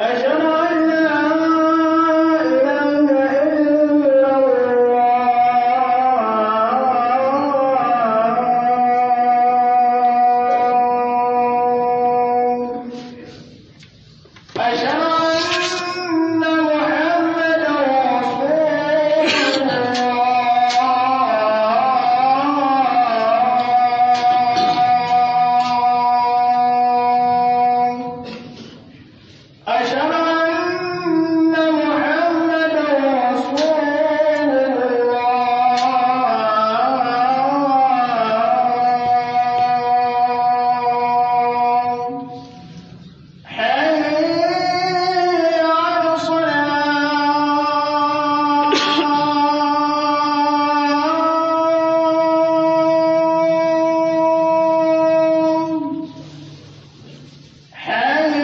أشهد أن لا إله إلا الله أشهد أن محمدا رسول الله أشهد أن محمدا رسول الله حي على الصلاة حي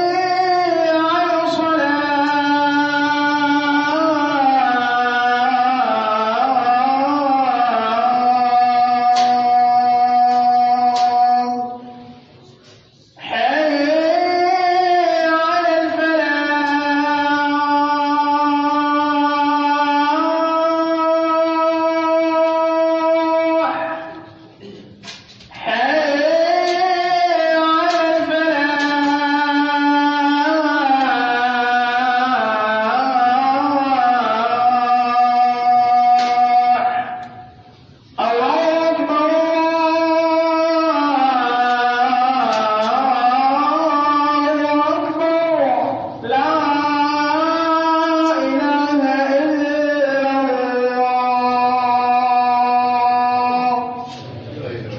على الصلاة حي على الفلاح حي على الفلاح الله أكبر الله أكبر لا إله إلا الله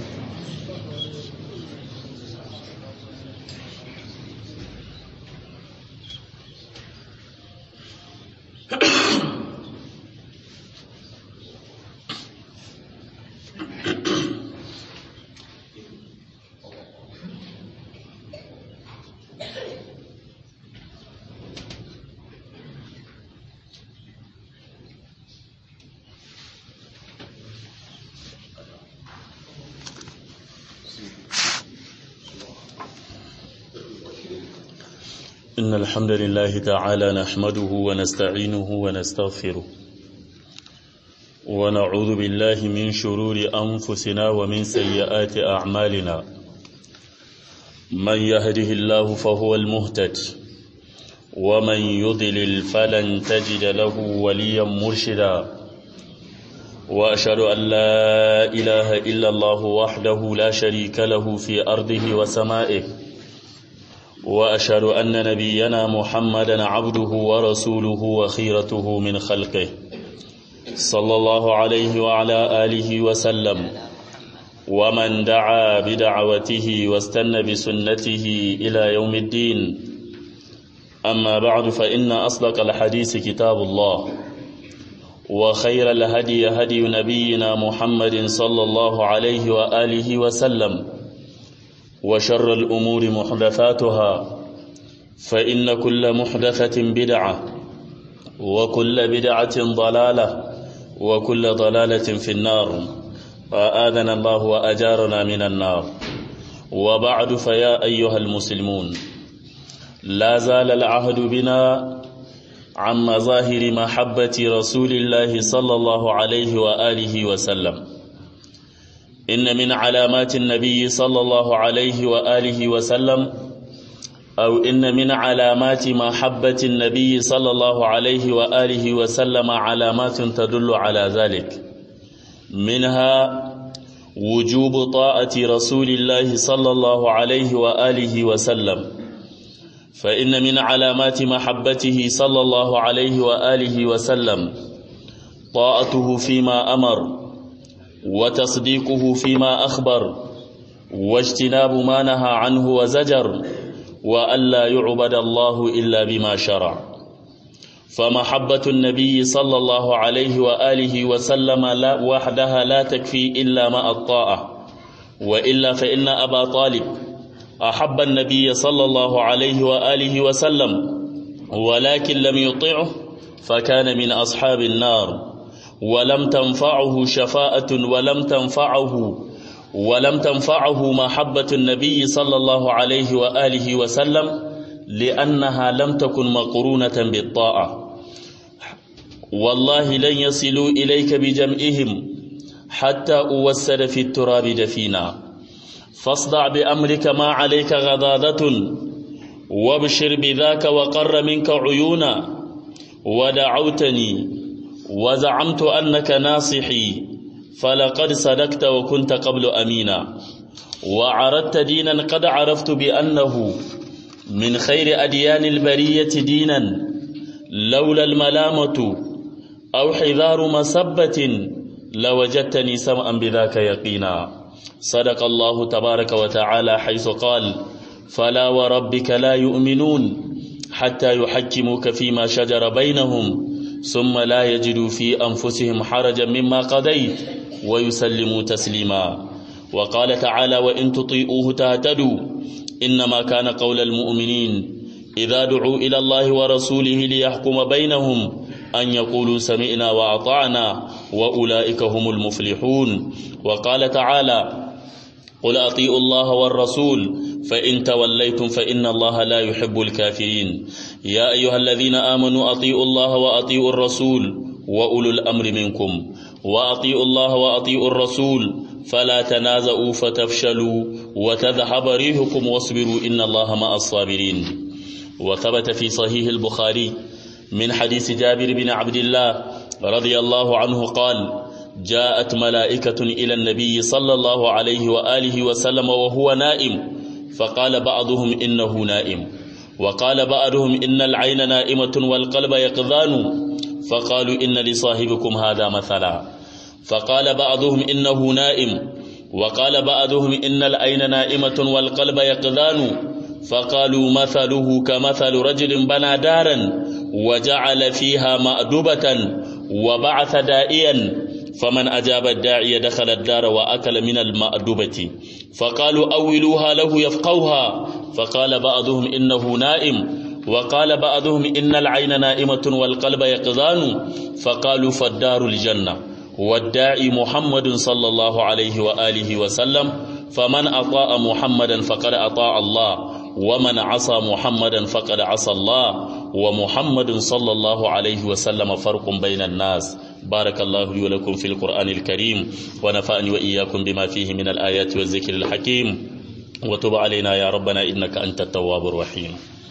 إن الحمد لله تعالى نحمده ونستعينه ونستغفره ونعوذ بالله من شرور أنفسنا ومن سيئات أعمالنا من يهده الله فهو المهتد ومن يضلل فلن تجد له وليا مرشدا وأشهد أن لا إله إلا الله وحده لا شريك له في أرضه وسمائه وأشهد أن نبينا محمدا عبده ورسوله وخيرته من خلقه صلى الله عليه وعلى آله وسلم ومن دعا بدعوته واستنى بسنته إلى يوم الدين أما بعد فإن أصدق الحديث كتاب الله وخير الهدي هدي نبينا محمد صلى الله عليه وآله وسلم وشر الأمور محدثاتها فإن كل محدثة بدعة وكل بدعة ضلالة وكل ضلالة في النار فآذنا الله وأجارنا من النار وبعد فيا أيها المسلمون لا زال العهد بنا عن مظاهر محبة رسول الله صلى الله عليه وآله وسلم إن من علامات النبي صلى الله عليه وآله وسلم أو إن من علامات محبة النبي صلى الله عليه وآله وسلم علامات تدل على ذلك منها وجوب طاعة رسول الله صلى الله عليه وآله وسلم فإن من علامات محبته صلى الله عليه وآله وسلم طاعته فيما أمر وتصديقه فيما أخبر واجتناب ما نهى عنه وزجر وألا يعبد الله إلا بما شرع فمحبة النبي صلى الله عليه وآله وسلم لا وحدها لا تكفي إلا مع الطاعة وإلا فإن أبا طالب أحب النبي صلى الله عليه وآله وسلم ولكن لم يطعه فكان من أصحاب النار ولم تنفعه شفاءة ولم تنفعه ولم تنفعه محبة النبي صلى الله عليه وآله وسلم لأنها لم تكن مقرونة بالطاعة والله لن يصلوا إليك بجمعهم حتى أوسد في التراب دفينا فاصدع بأمرك ما عليك غضاضة وابشر بذاك وقر منك عيونا ودعوتني وزعمت أنك ناصحي فلقد صدقت وكنت قبل أمينا وعرضت دينا قد عرفت بأنه من خير أديان البرية دينا لولا الملامة أو حذار مسبة لوجدتني سمعا بذاك يقينا صدق الله تبارك وتعالى حيث قال فلا وربك لا يؤمنون حتى يحكموك فيما شجر بينهم ثم لا يجدوا في أنفسهم حرجا مما قضيت ويسلموا تسليما وقال تعالى وإن تطيئوه تهتدوا إنما كان قول المؤمنين إذا دعوا إلى الله ورسوله ليحكم بينهم أن يقولوا سمعنا وأطعنا وأولئك هم المفلحون وقال تعالى قل أطيعوا الله والرسول فإن توليتم فإن الله لا يحب الكافرين يا أيها الذين آمنوا أطيعوا الله وأطيعوا الرسول وأولو الأمر منكم وأطيعوا الله وأطيعوا الرسول فلا تنازعوا فتفشلوا وتذهب ريحكم واصبروا إن الله مع الصابرين وثبت في صحيح البخاري من حديث جابر بن عبد الله رضي الله عنه قال جاءت ملائكة إلى النبي صلى الله عليه وآله وسلم وهو نائم فقال بعضهم إنه نائم وقال بعضهم إن العين نائمة والقلب يقظان فقالوا إن لصاحبكم هذا مثلا فقال بعضهم إنه نائم وقال بعضهم إن العين نائمة والقلب يقظان فقالوا مثله كمثل رجل بنى دارا وجعل فيها مأدبة وبعث دائيا فمن أجاب الداعي دخل الدار وأكل من المأدبة فقالوا أولوها له يفقوها فقال بعضهم إنه نائم وقال بعضهم إن العين نائمة والقلب يقظان فقالوا فالدار الجنة والداعي محمد صلى الله عليه وآله وسلم فمن أطاع محمدا فقد أطاع الله ومن عصى محمدا فقد عصى الله ومحمد صلى الله عليه وسلم فرق بين الناس بارك الله لي ولكم في القرآن الكريم ونفعني وإياكم بما فيه من الآيات والذكر الحكيم وتب علينا يا ربنا إنك أنت التواب الرحيم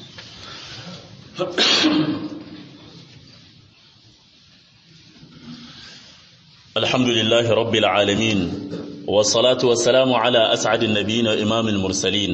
الحمد لله رب العالمين والصلاة والسلام على أسعد النبيين وإمام المرسلين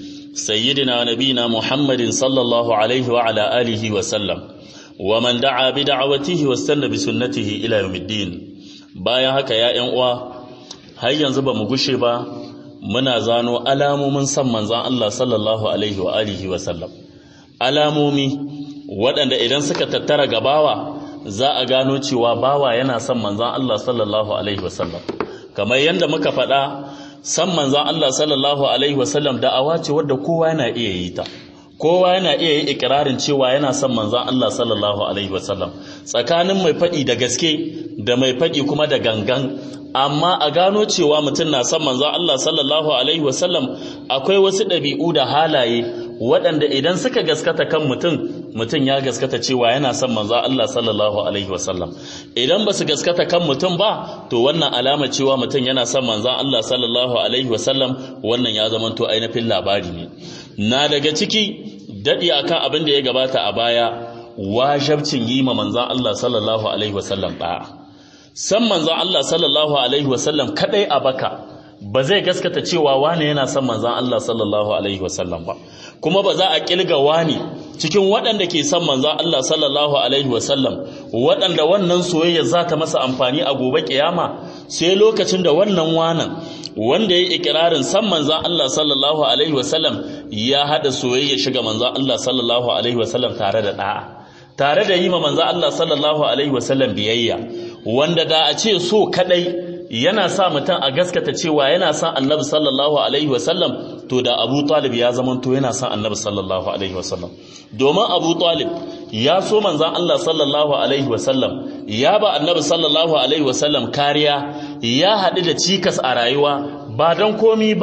سيدنا نبينا محمد صلى الله عليه وعلى آله وسلم ومن دعا بدعوته واستنى بسنته إلى يوم الدين bayan haka ya ƴan uwa har yanzu ba mu gushe ba muna zano alamomin san manzon Allah sallallahu alaihi wa alihi wa sallam alamomi waɗanda idan suka tattara gabawa za a gano cewa bawa yana son manzon Allah sallallahu alaihi wa sallam kamar yadda muka faɗa san manzon Allah sallallahu alaihi wa sallam da'awa ce wadda kowa yana iya yi ta kowa yana iya yi ikirarin cewa yana son manzon Allah sallallahu alaihi wa sallam tsakanin mai faɗi da gaske da mai faɗi kuma da gangan amma a gano cewa mutum na son manzon Allah sallallahu alaihi wa sallam akwai wasu ɗabi'u da halaye waɗanda idan suka gaskata kan mutum mutum ya gaskata cewa yana son manzo Allah sallallahu alaihi wasallam idan ba su gaskata kan mutum ba to wannan alama cewa mutum yana son manzo Allah sallallahu alaihi wasallam wannan ya zama to ainihin labari ne na daga ciki dadi akan abin da ya gabata a baya wajabcin yi ma manzo Allah sallallahu alaihi wasallam ba san manzo Allah sallallahu alaihi wasallam kadai a baka ba zai gaskata cewa wane yana son manzan Allah sallallahu Alaihi wasallam ba kuma ba za a kilga wani cikin waɗanda ke son manzan Allah sallallahu Alaihi wasallam waɗanda wannan soyayya za ta masa amfani a gobe kiyama sai lokacin da wannan wanan wanda ya yi ikirarin san manzan Allah sallallahu Alaihi wasallam ya haɗa soyayya shiga manzan Allah sallallahu Alaihi wasallam tare da ɗa'a tare da yi ma manzan Allah sallallahu Alaihi wasallam biyayya wanda da a ce so kaɗai yana sa mutum a gaskata cewa yana son annabi sallallahu alaihi wasallam to da abu talib ya zamanto yana son annabi sallallahu alaihi wasallam domin abu talib ya so manzan Allah sallallahu alaihi wasallam ya ba annabi sallallahu alaihi wasallam kariya ya haɗu da cikas a rayuwa ba don komi ba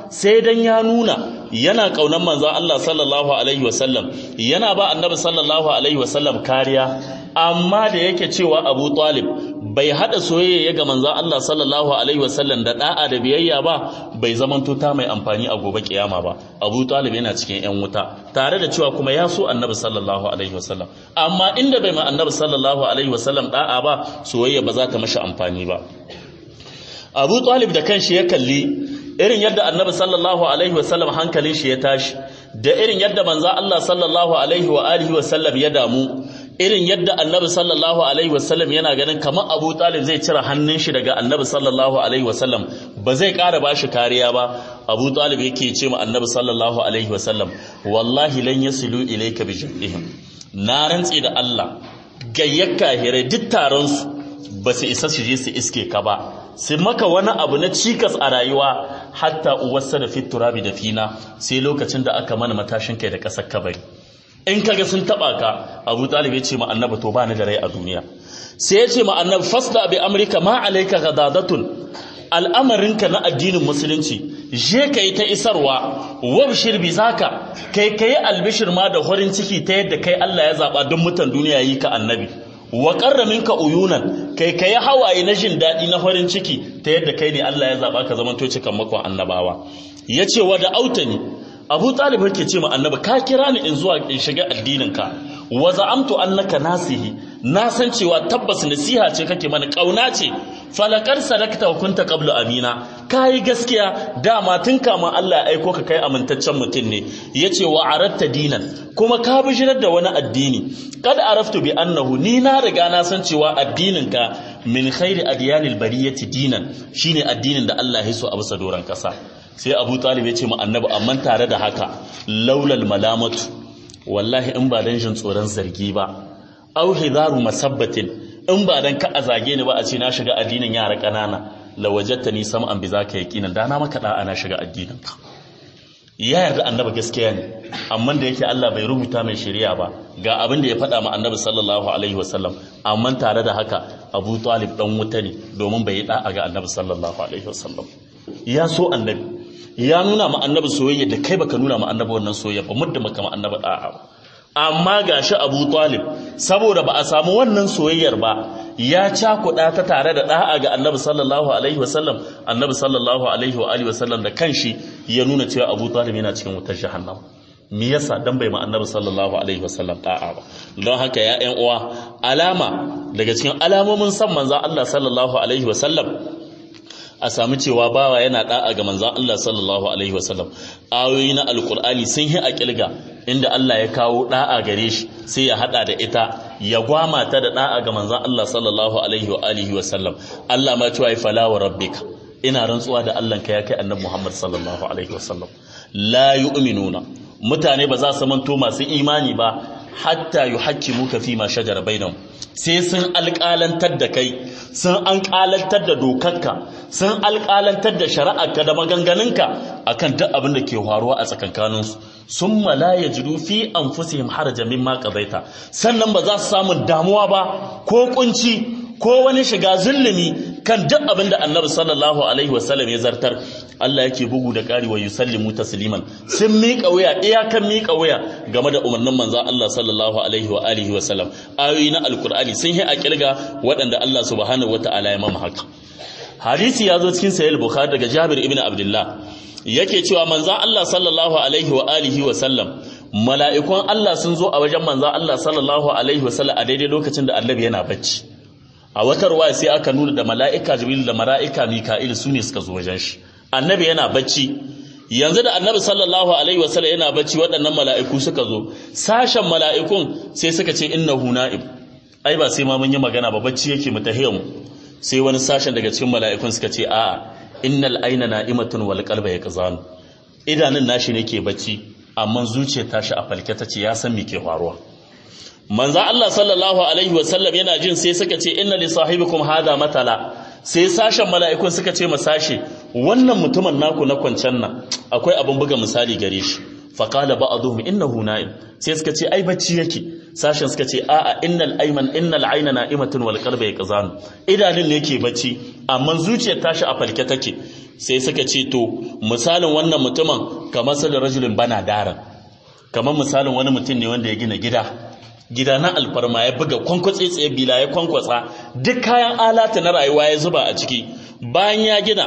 sai dan ya nuna yana kaunan manzon Allah sallallahu alaihi wasallam yana ba annabi sallallahu alaihi wasallam kariya amma da yake cewa Abu Talib bai hada soyayya ga manzon Allah sallallahu alaihi wasallam da da'a da biyayya ba bai zamanto ta mai amfani a gobe kiyama ba Abu Talib yana cikin yan wuta tare da cewa kuma ya so annabi sallallahu alaihi wasallam amma inda bai ma annabi sallallahu alaihi wasallam da'a ba soyayya ba za ta mashi amfani ba Abu Talib da kanshi ya kalli irin yadda annabi sallallahu alaihi wasallam hankalin shi ya tashi da irin yadda manzo Allah sallallahu alaihi wa alihi wasallam ya damu irin yadda annabi sallallahu alaihi wasallam yana ganin kamar Abu Talib zai cire hannun shi daga annabi sallallahu alaihi wasallam ba zai ƙara bashi kariya ba Abu Talib yake ce ma annabi sallallahu alaihi wasallam wallahi lan yasilu ilayka bi jannihim na rantsi da Allah gayyaka hire duk taron su ba su isa su je su iske ka ba sai maka wani abu na cikas a rayuwa hatta uwarsa da fiturabi da fina sai lokacin da aka mana matashin kai da ƙasar kabari in kaga sun taba ka abu talib ya ce ma annabi to ba ni da rai a duniya sai ya ce ma annabi fasda bi amrika ma alayka ghadadatun al'amarinka na addinin musulunci je kai ta isarwa wabshir bi zaka kai kai albishir ma da horin ciki ta yadda kai Allah ya zaba don mutan duniya yi ka annabi wa qarra minka uyunan kai kai hawaye na jin dadi na horin ciki ta yadda kai ne Allah ya zaba ka zamanto cikan makon annabawa yace wa da autani abu talib yake ce ma annabi ka kira ni in zuwa in shiga addininka wa za'amtu annaka nasihi na san cewa tabbas nasiha ce kake mana kauna ce falakar sadakta wa kunta qablu amina kai gaskiya dama tun kama Allah ya aiko ka kai amintaccen mutum ne yace wa aratta dinan kuma ka bishirar da wani addini kad araftu bi annahu ni na riga na san cewa addininka min khairi adyanil bariyati dinan shine addinin da Allah ya so a bisa doran kasa sai abu talib ya ce mu annabi amma tare da haka laulal malamatu wallahi in ba dan jin tsoron zargi ba au hidaru masabbatin in ba dan ka a zage ni ba a ce na shiga addinin yara kanana la wajadtani sam'an bi zaka yaqinan da na maka da ana shiga addinin ka ya yarda annabi gaskiya ne amma da yake Allah bai rubuta mai shari'a ba ga abin da ya faɗa ma annabi sallallahu alaihi wasallam amma tare da haka Abu Talib dan wuta ne domin bai yi da'a ga annabi sallallahu alaihi wasallam ya so annabi ya nuna ma annabi soyayya da kai baka nuna ma annabi wannan soyayya ba muddin baka ma annabi da'a ba amma gashi Abu Talib saboda ba a samu wannan soyayyar ba ya cakuɗa ta tare da da'a ga annabi sallallahu alaihi wasallam annabi sallallahu alaihi wa alihi wasallam da kanshi ya nuna cewa Abu Talib yana cikin wutar jahannam me yasa dan bai ma annabi sallallahu alaihi wasallam da'a ba don haka ya ƴan uwa alama daga cikin alamomin san manzon Allah sallallahu alaihi wasallam a sami cewa bawa yana da'a ga manzan Allah sallallahu alaihi wasallam ayoyi na alkur'ani sun yi a kilga inda Allah ya kawo da'a gare shi sai ya hada da ita ya gwama ta da da'a ga manzan Allah sallallahu alaihi wa alihi wasallam Allah ma cewa fala wa rabbika ina rantsuwa da Allah ka ya kai annabi Muhammad sallallahu alaihi wasallam la yu'minuna mutane ba za su manto masu imani ba hatta yuhaqqimuka fi ma shajara bainahum sai sun alƙalantar da kai sun alƙalantar da dokarka sun alƙalantar da shari'arka da maganganunka akan duk abin da ke faruwa a tsakankaninsu sun mala ya jiru fi an fusihim haraja mimma qadaita sannan ba za su samu damuwa ba ko kunci ko wani shiga zulumi kan duk abin da annabi sallallahu alaihi wasallam ya zartar Allah yake bugu da ƙari wa yusallimu tasliman sun miƙa wuya iyakan miƙa wuya game da umarnin manzon Allah sallallahu alaihi wa alihi wa sallam ayoyi na alkur'ani sun yi a kirga waɗanda Allah subhanahu wataala ya mama haka hadisi ya zo cikin sahih bukhari daga Jabir ibn Abdullah yake cewa manzon Allah sallallahu alaihi wa alihi wa sallam mala'ikun Allah sun zo a wajen manzon Allah sallallahu alaihi wa sallam a daidai lokacin da annabi yana bacci a wata ruwa sai aka nuna da mala'ika jibril da mala'ika mika'il su ne suka zo wajen shi annabi yana bacci yanzu da annabi sallallahu alaihi wasallam yana bacci waɗannan mala'iku suka zo sashen mala'ikun sai suka ce innahu na'im ai ba sai ma mun yi magana ba bacci yake mu tahiyyam sai wani sashen daga cikin mala'ikun suka ce a'a innal aina na'imatun wal qalba yaqzan idanun nashi ne ke bacci amma zuciyar tashi a falke ta ce ya san me ke faruwa manzo Allah sallallahu alaihi wasallam yana jin sai suka ce inna li sahibikum hada matala sai sashen mala'ikun suka ce ma sashe wannan mutumin naku na kwancen nan akwai abin buga misali gare shi faqala ba'dhum innahu na'im sai suka ce ai bacci yake sashen suka ce a'a innal ayman innal ayna na'imatun wal qalbu yaqzan idanun ne yake bacci amma zuciyar tashi a falke take sai suka ce to misalin wannan mutumin kamar sa da rajulin bana daran kamar misalin wani mutum ne wanda ya gina gida gida na alfarma ya buga kwankwatse tsaye bila ya kwankwatsa duk kayan alata na rayuwa ya zuba a ciki bayan ya gina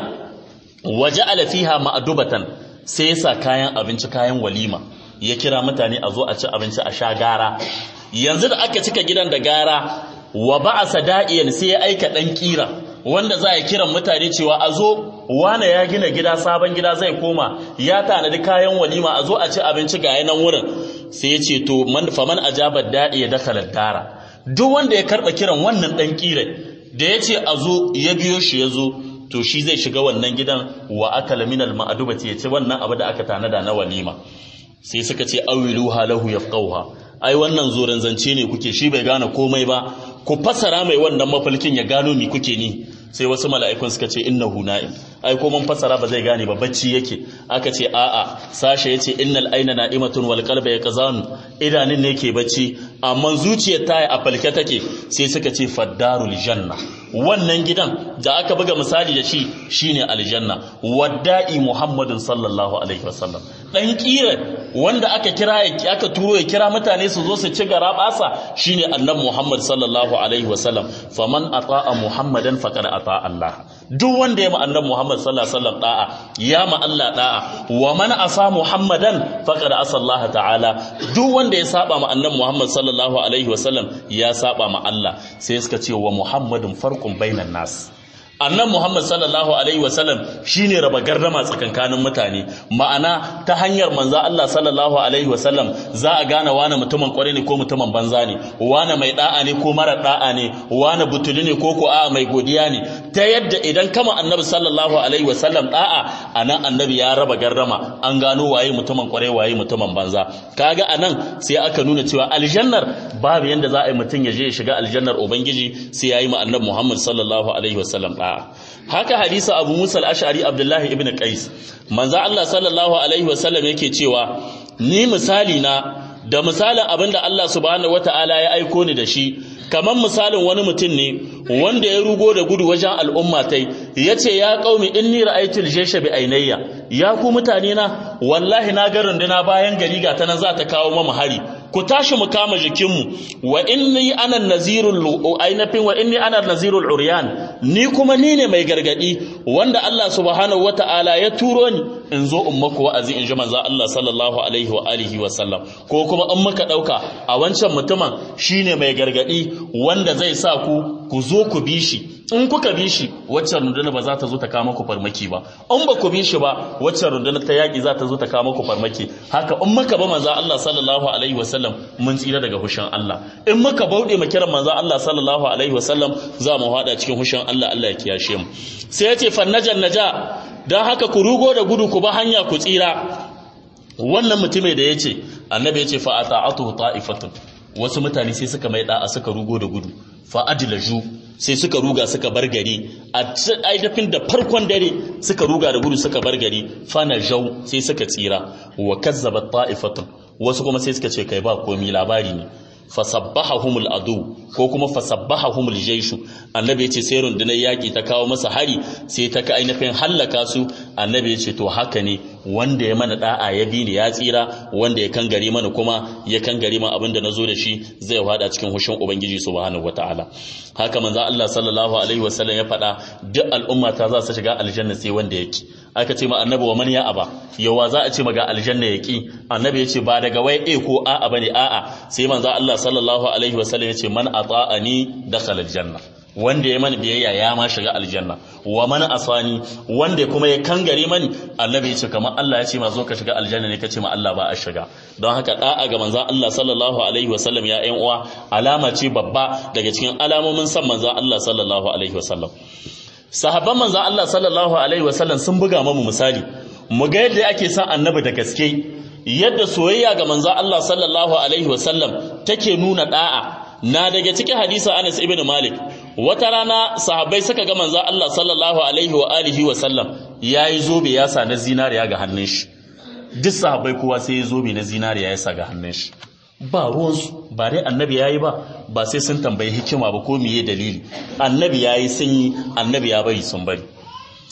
waje alafiha ma'adubatan sai ya sa kayan abinci kayan walima ya kira mutane a zo a ci abinci a sha gara yanzu da aka cika gidan da gara wa ba'asa da'iyan sai ya aika dan kira wanda za a kiran mutane cewa a zo wane ya gina gida sabon gida zai koma ya tanadi kayan walima a zo a ci abinci ga yanan wurin sai ya ce to man faman ajaba da'i ya dakala dara duk wanda ya karba kiran wannan dan kira da ya ce a zo ya biyo shi ya zo to shi zai shiga wannan gidan wa akala minal ma'adubati ya ci wannan abu da aka tanada na walima sai suka ce awiluha lahu yafqauha ai wannan zoren zance ne kuke shi bai gane komai ba ku fassara mai wannan mafalkin ya gano mi kuke ni sai wasu mala'ikun suka ce innahu na'im ai ko mun fassara ba zai gane ba bacci yake aka ce a'a sashe yace innal aina na'imatun wal qalba yaqzan idanun ne ke bacci amma zuciyar ta a falke take sai suka ce faddarul janna wannan gidan da aka buga misali da shi shine aljanna wadda'i muhammadin sallallahu alaihi wasallam dan kira wanda aka kira aka turo ya kira mutane su zo su ci gara basa shine annabi muhammad sallallahu alaihi wasallam faman ata'a muhammadan faqad ata'a allah duk wanda ya ma annabi muhammad sallallahu alaihi wasallam da'a ya ma allah da'a wa man asa muhammadan faqad asa allah ta'ala duk wanda ya saba ma annabi muhammad sallallahu alaihi wasallam ya saba ma allah sai suka ce wa muhammadun farqun bainan nas annan Muhammad sallallahu alaihi wasallam shine raba gardama tsakankanin mutane ma'ana ta hanyar manzo Allah sallallahu alaihi wasallam za a gane wani mutumin kware ne ko mutumin banza ne wani mai da'a ne ko mara da'a ne wani butuli ne ko ko a mai godiya ne ta yadda idan kama annabi sallallahu alaihi wasallam da'a anan annabi ya raba gardama an gano waye mutumin kware waye mutumin banza kaga anan sai aka nuna cewa aljannar babu yanda za a yi mutum ya je ya shiga aljannar ubangiji sai ya yi ma annabi Muhammad sallallahu alaihi wasallam da'a haka hadisa abu musa al-ash'ari abdullahi ibn qais manzo Allah sallallahu alaihi wasallam yake cewa ni misali na da misalin abinda Allah subhanahu wataala ya aiko ni da shi kamar misalin wani mutum ne wanda ya rugo da gudu wajen al'umma tai yace ya qaumi inni ra'aytul jaysha bi ainayya ya ku mutane na wallahi na ga runduna bayan gari ga ta nan za ta kawo mamu hari ku tashi mu kama jikinmu wa inni ana nazirul ainafin wa inni ana nazirul uryan ni kuma ni ne mai gargadi wanda Allah subhanahu wataala ya turo ni in zo in maku wa'azi in ji manzo Allah sallallahu alaihi wa alihi wa sallam ko kuma in muka dauka a wancan mutumin shine mai gargadi wanda zai sa ku ku zo ku bi shi in kuka bi shi waccan rundunar ba za ta zo ta kama ku farmaki ba in ba ku bi shi ba waccan rundunar ta yaki za ta zo ta kama ku farmaki haka in muka ba manzo Allah sallallahu alaihi wasallam mun tsira daga hushin Allah in muka bauɗe mu kiran manzo Allah sallallahu alaihi wasallam za mu hada cikin hushin Allah Allah ya kiyashe mu sai yace fannajan naja dan haka ku rugo da gudu ku ba hanya ku tsira wannan mutumin da yace annabi yace fa ata'atu ta'ifatun wasu mutane sai suka mai da'a suka rugo da gudu fa adlaju sai suka ruga suka bar gari a aidafin da farkon dare suka ruga da gudu suka bar gari fana jau sai suka tsira wa kazzaba ta'ifatun wasu kuma sai suka ce kai ba komi labari ne fasabbahahumul adu ko kuma fasabbahahumul jaishu annabi ya ce sai rundunar yaki ta kawo masa hari sai ta ka ainihin hallaka su annabi ya ce to haka ne wanda ya mana da'a ya bi ni ya tsira wanda ya kan gari mana kuma ya kan gari ma abinda nazo da shi zai hada cikin hushin ubangiji subhanahu wataala haka manzo Allah sallallahu alaihi wasallam ya faɗa duk al'umma ta za su shiga aljanna sai wanda yake aka ce ma annabi wa man ya aba yawa za a ce maga aljanna yaki annabi ya ce ba daga wai a ko a'a bane a'a sai manzo Allah sallallahu alaihi wasallam ya ce man ata'ani dakhala aljanna wanda ya mani biyayya ya ma shiga aljanna wa man asani wanda kuma ya kangare mani annabi ya ce kamar Allah ya ce ma zo ka shiga aljanna ne kace ma Allah ba a shiga don haka da'a ga manzon Allah sallallahu alaihi wasallam ya ƴan uwa alama ce babba daga cikin alamomin san manzon Allah sallallahu alaihi wasallam sahabban manzon Allah sallallahu alaihi wasallam sun buga mamu misali mu ga yadda ake son annabi da gaske yadda soyayya ga manzon Allah sallallahu alaihi wasallam take nuna da'a na daga cikin hadisa Anas ibn Malik wata rana sahabbai suka ga manzon Allah sallallahu alaihi wa alihi wa sallam yayi zobe ya sa na zinariya ga hannun shi duk sahabbai kowa sai ya zobe na zinariya ya sa ga hannun shi ba ruwansu ba dai annabi yayi ba ba sai sun tambayi hikima ba ko miye dalili annabi yayi sun yi annabi ya bari sun bari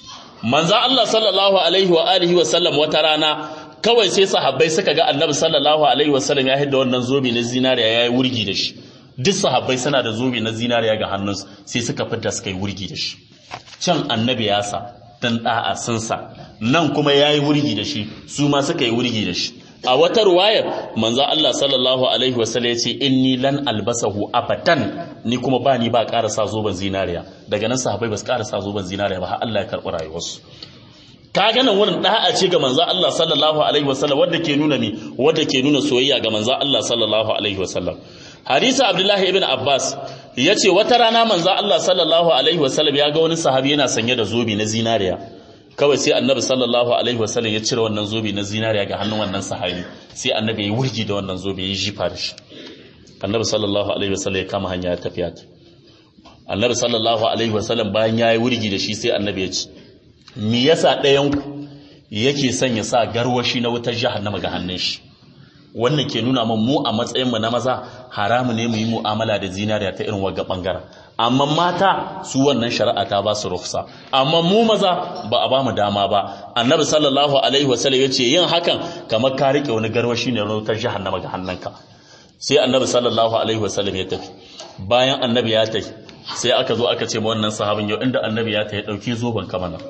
manzo Allah sallallahu alaihi wa alihi wa sallam wata rana kawai sai sahabbai suka ga annabi sallallahu alaihi wa sallam ya hidda wannan zobe na zinariya yayi wurgi da shi duk sahabbai suna da zobe na zinariya ga hannunsu sai suka fita suka yi wurgi da shi can annabi ya sa dan da'a sun sa nan kuma yayi wurgi da shi su ma suka yi wurgi da shi a wata ruwayar manzo Allah sallallahu alaihi wasallam ya ce inni lan albasahu abadan ni kuma ba ni ba ƙara sa zoben zinariya daga nan sahabbai ba su ƙara sa zoben zinariya ba har Allah ya karɓi rayuwarsu ka ga nan wurin da'a ce ga manzo Allah sallallahu alaihi wasallam wanda ke nuna ni wanda ke nuna soyayya ga manzo Allah sallallahu alaihi wasallam hadisi Abdullahi ibn Abbas yace wata rana manzo Allah sallallahu alaihi wasallam ya ga wani sahabi yana sanye da zobe na zinariya kawai sai annabi sallallahu alaihi wasallam ya cire wannan zobe na zinariya ga hannun wannan sahabi sai annabi ya wurgi da wannan zobe ya jifa da shi annabi sallallahu alaihi wasallam ya kama hanya ya tafiya ta annabi sallallahu alaihi wasallam bayan ya yi wurgi da shi sai annabi ya ce me yasa ɗayan ku yake son ya sa garwashi na wutar jahannama ga hannun shi wannan ke nuna min mu a matsayin mu na maza haramu ne mu yi mu'amala da zinariya ta irin wagga bangaren amma mata su wannan shari'a ta ba su rufsa amma mu maza ba a ba mu dama ba annabi sallallahu alaihi wasallam ya ce yin hakan kamar ka rike wani garwashi ne na wutar jahannama ga hannunka sai annabi sallallahu alaihi wasallam ya tafi bayan annabi ya tafi sai aka zo aka ce ma wannan sahabin yau inda annabi ya tafi dauki zoban ka mana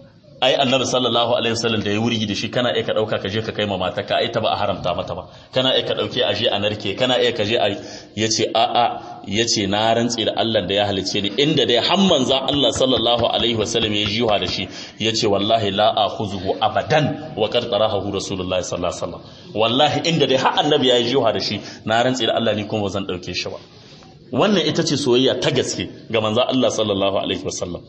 ai annabi sallallahu alaihi wasallam da ya wurgi da shi kana iya ka dauka ka je ka kai ma mata ka ai ta ba a haramta mata ba kana iya ka dauke a je a narke kana iya ka je a yace a a yace na rantsi da Allah da ya halice ni inda dai har manzo Allah sallallahu alaihi wasallam ya jiwa da shi yace wallahi la akhuzuhu abadan wa qad tarahu rasulullahi sallallahu alaihi wasallam wallahi inda dai har annabi ya jiwa da shi na rantsi da Allah ni kuma zan dauke shi ba wannan ita ce soyayya ta gaske ga manzo Allah sallallahu alaihi wasallam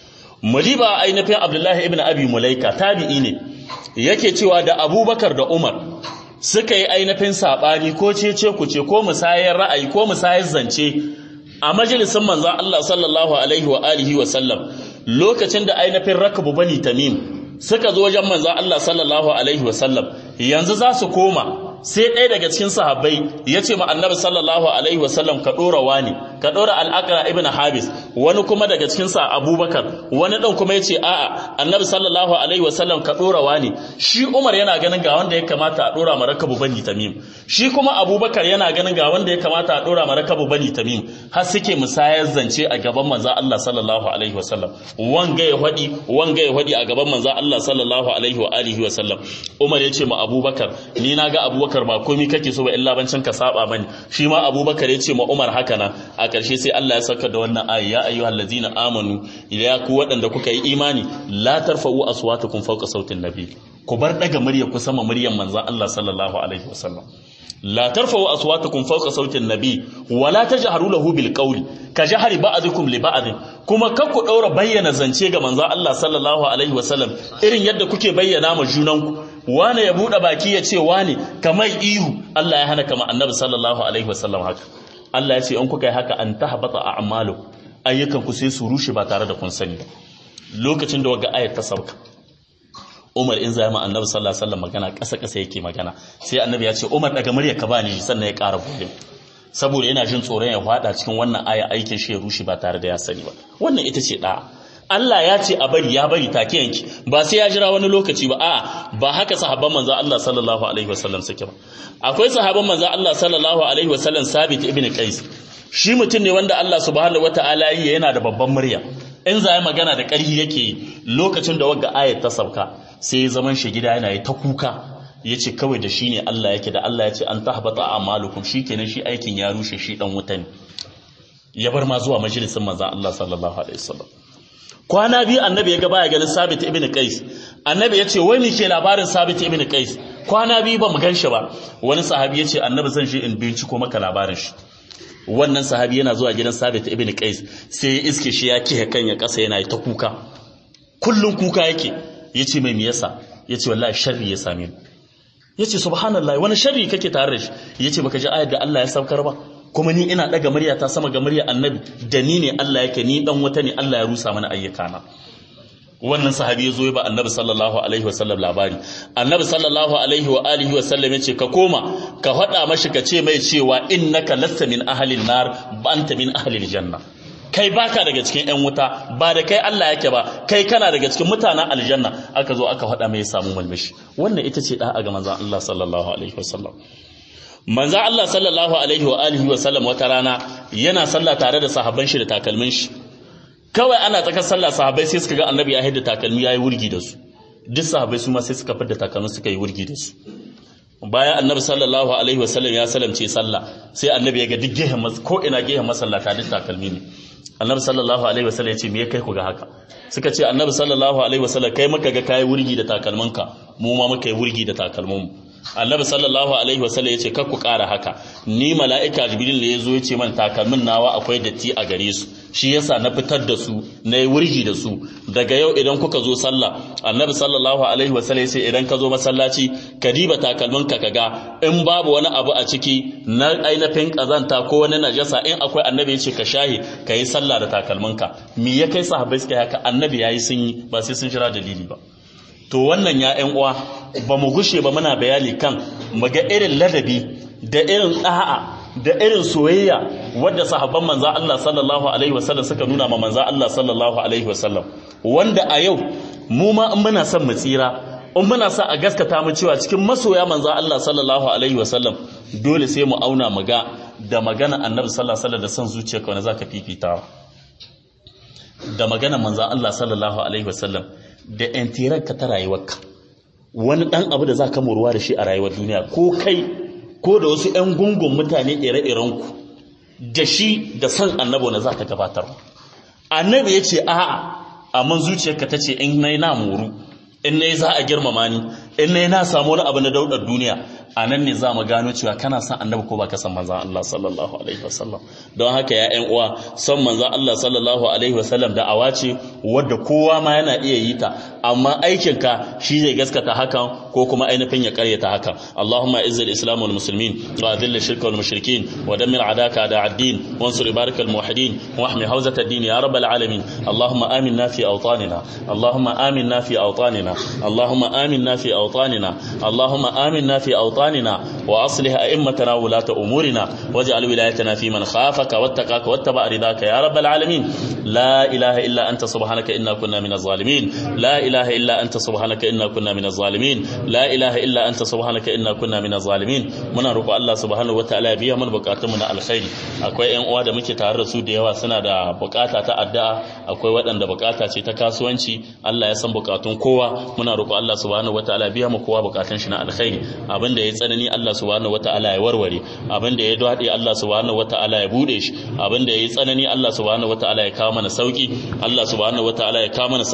Muliba ainihin Abdullahi ibn Abi Mulaika tabi'i ne yake cewa da Abubakar da Umar suka yi ainihin sabani ko cece ku ce ko musayar ra'ayi ko musayar zance a majalisin manzo Allah sallallahu alaihi wa alihi wa sallam lokacin da ainihin rakabu bani tamim suka zo wajen manzo Allah sallallahu alaihi wa sallam yanzu za su koma sai ɗaya daga cikin sahabbai ya ce ma annabi sallallahu alaihi wasallam ka ɗora wani ka ɗora al'akara ibn habis wani kuma daga cikin sa abubakar wani ɗan kuma ya ce a'a annabi sallallahu alaihi wasallam ka ɗora wani shi umar yana ganin ga wanda ya kamata a ɗora ma rakabu bani tamim shi kuma abubakar yana ganin ga wanda ya kamata a ɗora ma rakabu bani tamim har suke musayar zance a gaban manzo Allah sallallahu alaihi wasallam wanga ya hadi wanga ya hadi a gaban manzo Allah sallallahu alaihi wa alihi wasallam umar ya ce ma abubakar ni na ga abubakar abubakar ba komi kake so ba illa bancin ka saba mani shi ma abubakar ya ce ma umar haka nan a ƙarshe sai Allah ya saka da wannan ayi ya ayyuhal ladzina amanu ya ku waɗanda kuka yi imani la tarfa'u aswatakum fawqa sautin nabi ku bar daga murya ku sama muryar manzon Allah sallallahu alaihi wasallam la tarfa'u aswatakum fawqa sautin nabi wa la tajharu lahu bil qawli ka jahari ba'dukum li ba'd kuma kar ku daura bayyana zance ga manzon Allah sallallahu alaihi wasallam irin yadda kuke bayyana ma junanku wane ya buɗe baki ya ce wane kamar ihu Allah ya hana kama annabi sallallahu alaihi wasallam haka Allah ya ce in kuka yi haka an tahbata a'malu ayyukan ku sai su rushe ba tare da kun sani ba lokacin da waga ayat ta sauka Umar in zai ma annabi sallallahu alaihi wasallam magana ƙasa ƙasa yake magana sai annabi ya ce Umar daga murya ka bani sannan ya ƙara buɗe saboda yana jin tsoron ya faɗa cikin wannan aya aikin shi ya rushe ba tare da ya sani ba wannan ita ce da'a Allah ya ce a bari ya bari take yanki ba sai ya jira wani lokaci ba a'a ba haka sahabban manzo Allah sallallahu alaihi wasallam suke ba akwai sahabban manzo Allah sallallahu alaihi wasallam Sabit ibn Qais shi mutum ne wanda Allah subhanahu wataala yi yana da babban murya in za magana da ƙarfi yake yi lokacin da wagga ayat ta sauka sai ya zaman shi gida yana yi ta kuka ya ce kawai da shi ne Allah yake da Allah ya ce an tahbata a'malukum shikenan shi aikin ya rushe shi dan wuta ne ya bar ma zuwa majalisin manzo Allah sallallahu alaihi wasallam kwana biyu annabi ya ga baya ganin sabit ibn qais annabi ya ce wai me ke labarin sabit ibn qais kwana biyu ba mu gan shi ba wani sahabi ya ce annabi zan shi in binciko maka labarin shi wannan sahabi yana zuwa gidan sabit ibn qais sai ya iske shi ya kihe kan ya kasa yana ta kuka kullun kuka yake yace mai me yasa yace wallahi sharri ya same ni yace subhanallahi wani sharri kake tare da shi yace baka ji ayar da Allah ya saukar ba kuma ni ina daga murya ta sama ga murya annabi da ni ne Allah yake ni dan wata ne Allah ya rusa mana ayyukana wannan sahabi ya zo ba annabi sallallahu alaihi wasallam labari annabi sallallahu alaihi wa alihi wasallam ya ce ka koma ka faɗa mashi ka ce mai cewa innaka lasta min ahlin nar ba anta min ahlil janna kai baka daga cikin ƴan wuta ba da kai Allah yake ba kai kana daga cikin mutanen aljanna aka zo aka faɗa mai ya samu malmishi wannan ita ce da'a ga manzon Allah sallallahu alaihi wasallam manzon Allah sallallahu alaihi wa alihi wasallam wata rana yana sallah tare da sahabban shi da takalmin shi kawai ana tsakar sallah sahabbai sai suka ga annabi ya hidda takalmi yayi wurgi da su duk sahabbai su ma sai suka fidda takalmin suka yi wurgi da su bayan annabi sallallahu alaihi wasallam ya salamce sallah sai annabi ya ga duk gehen ko ina gehen masallata duk takalmi ne annabi sallallahu alaihi wasallam ya ce me ya kai ku ga haka suka ce annabi sallallahu alaihi wasallam kai muka ga kai wurgi da takalmanka mu ma muka yi wurgi da takalmanmu annabi sallallahu alaihi wasallam ya ce kar ku ƙara haka ni mala'ika jibril ne ya zo ya ce man takalmin nawa akwai datti a gare su shi yasa na fitar da su na yi wurgi da su daga yau idan kuka zo sallah annabi sallallahu alaihi wasallam ya ce idan ka zo masallaci ka diba takalminka ka ga in babu wani abu a ciki na ainihin kazanta ko wani najasa in akwai annabi ya ce ka shahi ka yi sallah da takalminka me ya kai sahabbai suka haka annabi ya yi sun yi ba sai sun jira dalili ba to wannan ya ƴan uwa ba mu gushe ba muna bayani kan mu ga irin ladabi da irin ɗa'a da irin soyayya wadda sahabban manza Allah sallallahu alaihi wasallam suka nuna ma manza Allah sallallahu alaihi wasallam wanda a yau mu ma in muna son mu tsira in muna sa a gaskata mu cewa cikin masoya manza Allah sallallahu alaihi wasallam dole sai mu auna mu ga da magana annabi sallallahu alaihi wasallam da son zuciyarka wanda zaka fifita da magana manza Allah sallallahu alaihi wasallam da ka ta rayuwarka wani ɗan abu da za ka moruwa da shi a rayuwar duniya ko kai ko da wasu 'yan gungun mutane ire-irenku da shi da san annabi na za ka gabatar annabi ya ce a'a amma zuciyarka ta ce in na na moru in na za a girmama ni in na na samu wani abu na daudar duniya a nan ne za mu gano cewa kana son annabi ko ba ka san manzan Allah sallallahu alaihi wasallam don haka ya ƴan uwa son manzan Allah sallallahu alaihi wasallam da awa ce wadda kowa ma yana iya yi ta amma aikinka shi zai gaskata hakan ko kuma ainihin ya karyata hakan Allahumma izzil islam wal muslimin wa adilla shirka wal mushrikin wa dammir adaka da ad-din wansur ibarakal muwahhidin wa ahmi hawzat ad-din ya rabbal alamin Allahumma aminna fi awtanina Allahumma aminna fi awtanina Allahumma aminna fi awtanina Allahumma aminna fi awtanina أوطاننا وأصلح أئمتنا ولاة أمورنا واجعل ولايتنا في من خافك واتقاك واتبع رضاك يا رب العالمين لا إله إلا أنت سبحانك إنا كنا من الظالمين لا إله إلا أنت سبحانك إنا كنا من الظالمين لا إله إلا أنت سبحانك إنا كنا من الظالمين muna roƙo Allah subhanahu wataala ya biya mana bukatun mu na alkhairi akwai ƴan uwa da muke tare da su da yawa suna da bukata ta addu'a akwai waɗanda bukata ce ta kasuwanci Allah ya san bukatun kowa muna roƙo Allah subhanahu wataala ya biya mu kowa bukatun shi na alkhairi abinda ya tsanani Allah subhanahu wataala ya warware abinda ya dade Allah subhanahu wataala ya bude shi abinda ya yi tsanani Allah subhanahu wataala ya kawo mana sauki Allah subhanahu wataala ya kawo mana